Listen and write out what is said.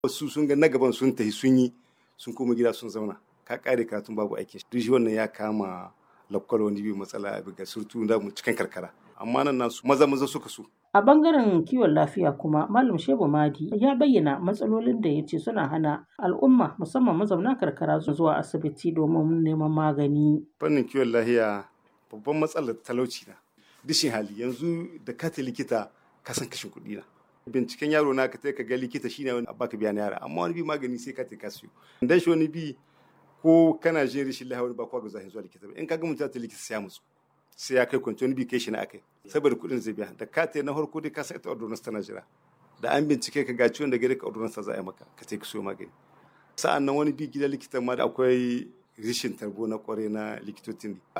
wasu sun ga na gaban sun tafi sun yi sun koma gida sun zauna ka kare karatun babu aikin duk wannan ya kama lakwal wani biyu matsala a ga surtu da mu cikin karkara amma nan nasu maza maza suka so A bangaren kiwon lafiya kuma Malam Shehu Madi ya bayyana matsalolin da ya ce suna hana al'umma musamman mazauna karkara zuwa asibiti domin neman magani. fannin kiwon lafiya babban matsalar talauci na dishin hali yanzu da ka ta likita ka san kashin kuɗi na binciken yaro na ka ta ka ga likita shine wani baka biya na yara amma wani bi magani sai ka ta ka siyo dan shi wani bi ko kana jin rishin lafiya wani ba kwa ga zahin zuwa likita ba in ka ga mutum ta likita sai ya musu sai ya kai kwanci wani bi kai shi na akai saboda kuɗin zai biya da ka ta na farko dai ka san ita ordonance tana jira da an bincike ka ga ciwon da gare ka ordonance za a yi maka ka ta ka siyo magani sa'an nan wani bi gidan likitan ma da akwai rishin tarbo na kware na likitocin